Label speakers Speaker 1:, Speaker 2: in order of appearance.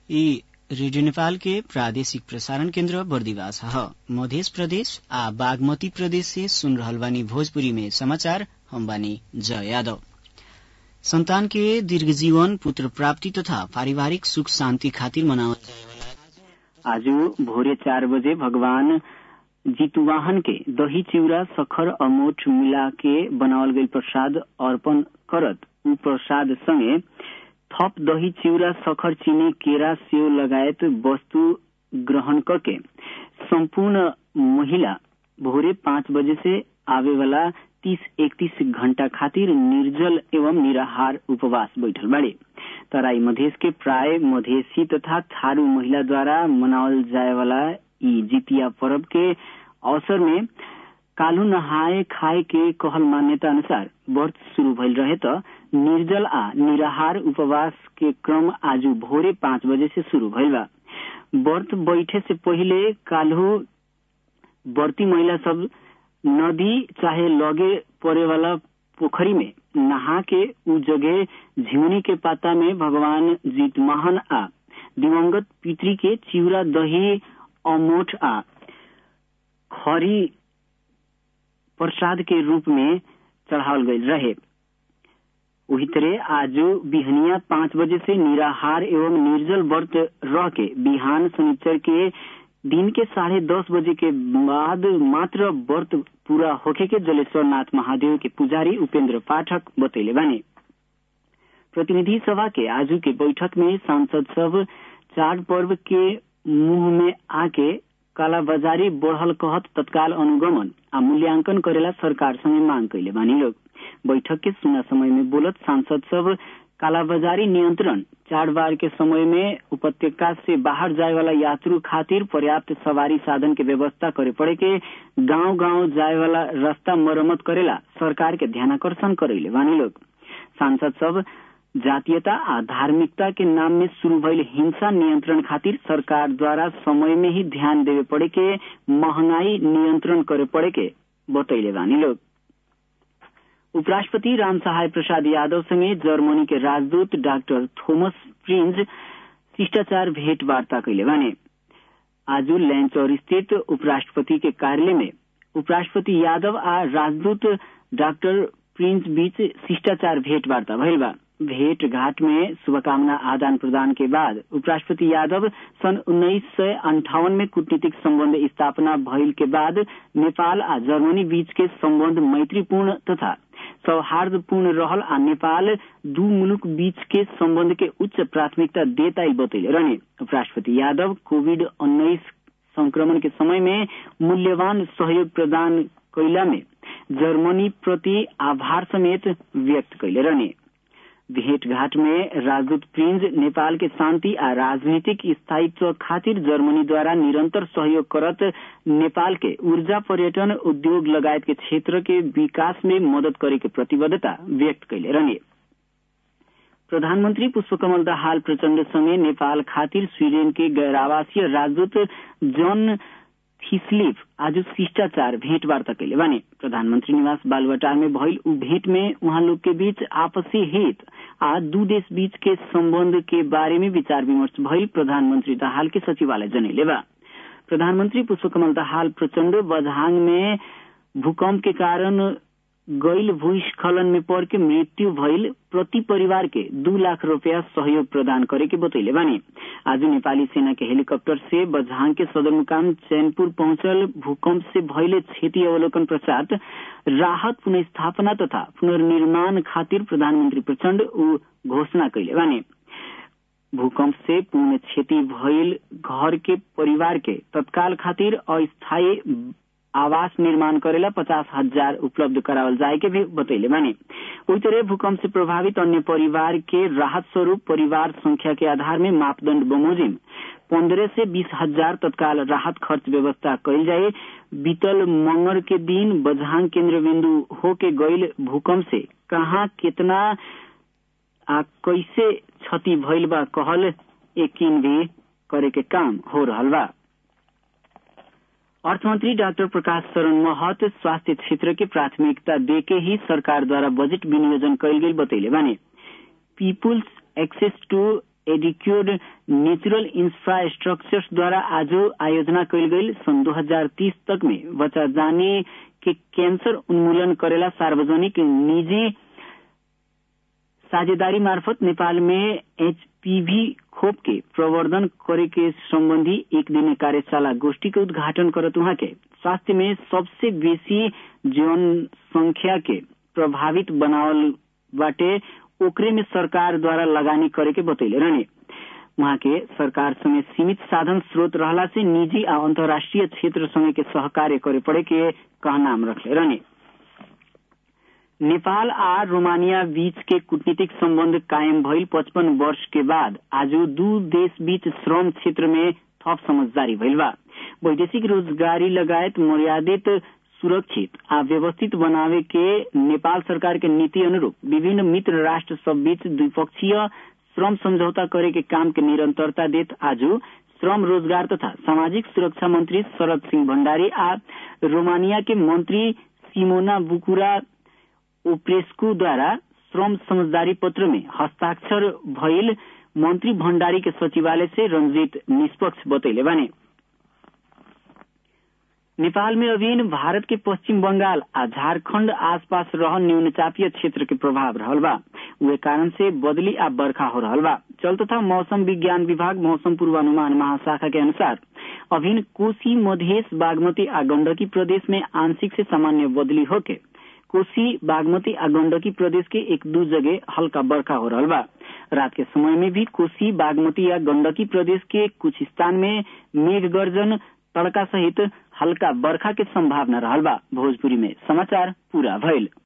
Speaker 1: ई रेडियो नेपाल के प्रादेशिक प्रसारण केन्द्र बर्दिवास ह मध्य प्रदेश आ बागमती प्रदेश से सुन रहल बानी भोजपुरी में समाचार हम बानी जय यादव संतान के दीर्घ जीवन पुत्र प्राप्ति तथा पारिवारिक सुख शान्ति खातिर मनावल जाए
Speaker 2: आज भोरे चार बजे भगवान जितुवाहन के दही चिउरा सखर अमोठ मिला के बनावल गई प्रसाद अर्पण करत उ प्रसाद संगे थप दही चिउरा सखर चीनी केरा सेव लगायत वस्तु ग्रहण करके संपूर्ण महिला भोरे पाँच बजे से आवे वाला तीस इकतीस घंटा खातिर निर्जल एवं निराहार उपवास बैठल बाड़े तराई मधेश के प्राय मधेसी तथा थारू महिला द्वारा मनावल जाए वाला ई जितिया पर्व के अवसर में कालू नहाए खाए के कहल मान्यता अनुसार व्रत शुरू भइल रहे त निर्जल आ निराहार उपवास के क्रम आज भोरे पाँच बजे से शुरू भइल बा व्रत बैठे से पहिले काल्हू व्रती महिला सब नदी चाहे लगे पड़े वाला पोखरी में नहा के उ जगह झिउनी के पाता में भगवान जीतमहन आ दिवंगत पितरी के चिउरा दही अमोठ आ खरी प्रसाद के रूप में चढ़ावल गई रहे वही तरह आज बिहनिया पाँच बजे से निराहार एवं निर्जल व्रत रह के बिहान शनिचर के दिन के साढ़े दस बजे के बाद मात्र व्रत पूरा होखे के जलेश्वर नाथ महादेव के पुजारी उपेंद्र पाठक बतैले बानी प्रतिनिधि सभा के आज के बैठक में सांसद सब चार पर्व के मुंह में आके कालाबाजारी बढ़ल कहत तत्काल अनुगमन आ मूल्यांकन करेला सरकार संगे मांग कैले बानी लोग बैठक के सुना समय में बोलत सांसद सब कालाबाजारी नियंत्रण चार बार के समय में उपत्यका से बाहर जाए वाला यात्रु खातिर पर्याप्त सवारी साधन के व्यवस्था करे पड़े के गांव गांव जाए वाला रास्ता मरम्मत करेला सरकार के ध्यानाकर्षण करेले बानी लोग सांसद सब जातीयता आ धार्मिकता के नाम में शुरू भइल हिंसा नियंत्रण खातिर सरकार द्वारा समय में ही ध्यान देवे पड़े के महंगाई नियंत्रण करे पड़े के बतैले बानी लोग उपराष्ट्रपति राम सहाय प्रसाद यादव संगे जर्मनी के राजदूत डाक्टर थोमस प्रिंज शिष्टाचार भेंट वार्ता कैले बाने आज लैंचौर स्थित उपराष्ट्रपति के कार्यालय में उपराष्ट्रपति यादव आ राजदूत डॉक्टर प्रिंस बीच शिष्टाचार भेंट वार्ता भइल बा भेंट घाट में शुभकामना आदान प्रदान के बाद उपराष्ट्रपति यादव सन उन्नीस सय अंठावन में कूटनीतिक संबंध स्थापना भइल के बाद नेपाल आ जर्मनी बीच के संबंध मैत्रीपूर्ण तथा सौहार्दपूर्ण रहल आ नेपाल दू मुलुक बीच के संबंध के उच्च प्राथमिकता देता बतैले रहने उपराष्ट्रपति यादव कोविड उन्नीस संक्रमण के समय में मूल्यवान सहयोग प्रदान कैला में जर्मनी प्रति आभार समेत व्यक्त कैले रहने भेंट घाट में राजदूत प्रिंज नेपाल के शांति आ राजनीतिक स्थायित्व खातिर जर्मनी द्वारा निरंतर सहयोग करत नेपाल के ऊर्जा पर्यटन उद्योग लगायत के क्षेत्र के विकास में मदद करे के प्रतिबद्धता व्यक्त कैले रहने प्रधानमन्त्री पुष्पकमल दाहाल प्रचण्ड सँगै नेपाल खातिर स्वीडेन के गैर राजदूत जन थिस्लिफ आज शिष्टाचार भेंट वार्ता कैले बानी प्रधानमंत्री निवास बालुवाटार में भइल उ भेंट में उहाँ लोग के बीच आपसी हित आ दू देश बीच के संबंध के बारे में विचार विमर्श भइल प्रधानमंत्री दाहाल के सचिवालय जनैले बा प्रधानमंत्री पुष्पकमल दाहाल प्रचण्ड बझांग में भूकंप के कारण गैल भूस्खलन में पड़ के मृत्यु भइल प्रति परिवार के दू लाख रुपया सहयोग प्रदान करे के बतैले बानी आज नेपाली सेना के हेलीकॉप्टर से बझांग के सदरमुकाम चैनपुर पहुंचल भूकंप से भइले क्षति अवलोकन पश्चात राहत पुनस्थापना तथा पुनर्निर्माण खातिर प्रधानमंत्री प्रचण्ड उ घोषणा कैले बानी भूकंप से पूर्ण क्षति भइल घर के परिवार के तत्काल खातिर अस्थायी आवास निर्माण करेला पचास हजार उपलब्ध करावल जाए के भी बतैले बानी उही तरह भूकंप से प्रभावित अन्य परिवार के राहत स्वरूप परिवार संख्या के आधार में मापदंड बमोजिम पंद्रह से बीस हजार तत्काल राहत खर्च व्यवस्था कैल जाए बीतल मंगर के दिन बझांग केंद्र बिंदु होके गईल भूकंप से कहाँ कितना आ कैसे क्षति भइल बा कहल यकीन भी करे के काम हो रहल बा अर्थमंत्री डाक्टर प्रकाश शरण महत स्वास्थ्य क्षेत्र के प्राथमिकता देके ही सरकार द्वारा बजट विनियोजन कैल गेल बतैले बाने people's access to adequate natural infrastructures द्वारा आज आयोजना कयल गई सन 2030 तक में बचा जाने के कैंसर उन्मूलन करेला सार्वजनिक निजी साझेदारी मार्फत नेपाल में एचपीवी खोप के प्रवर्धन करे के संबंधी एक दिन कार्यशाला गोष्ठी के उद्घाटन करत वहां के स्वास्थ्य में सबसे बेसी जनसंख्या के प्रभावित बनावल बाटे ओकरे में सरकार द्वारा लगानी करे के बतैले रहने वहां के सरकार संगे सीमित साधन स्रोत रहला से निजी आ अंतर्राष्ट्रीय क्षेत्र संगे के सहकार्य करे पड़े के कहनाम रखले रहने नेपाल आ रोमानिया बीच के कूटनीतिक संबंध कायम भइल पचपन वर्ष के बाद आज दू देश बीच श्रम क्षेत्र में थप समझदारी भइल बा वैदेशिक रोजगारी लगायत मर्यादित सुरक्षित आ व्यवस्थित बनावे के नेपाल सरकार के नीति अनुरूप विभिन्न मित्र राष्ट्र सब बीच द्विपक्षीय श्रम समझौता करे के काम के निरंतरता देत आज श्रम रोजगार तथा सामाजिक सुरक्षा मंत्री शरद सिंह भण्डारी आ रोमानिया के मंत्री सिमोना बुकुरा ओप्रेस्कू द्वारा श्रम समझदारी पत्र में हस्ताक्षर भइल मंत्री भण्डारी के सचिवालय से रंजीत निष्पक्ष बतैले बाने नेपाल में अभिन भारत के पश्चिम बंगाल आ झारखंड आसपास रहल न्यूनचापीय क्षेत्र के प्रभाव रहल बा उहे कारण से बदली आ बरखा हो रहल बा चल तथा मौसम विज्ञान विभाग मौसम पूर्वानुमान महाशाखा के अनुसार अभिन कोसी मधेश बागमती आ गंडकी प्रदेश में आंशिक से सामान्य बदली होके कोसी बागमती आ गंडकी प्रदेश के एक दू जगह हल्का बरखा हो रहा बा रात के समय में भी कोसी बागमती या गंडकी प्रदेश के कुछ स्थान में मेघ गर्जन तड़का सहित हल्का बरखा के संभावना रहल बा भोजपुरी में समाचार पूरा भइल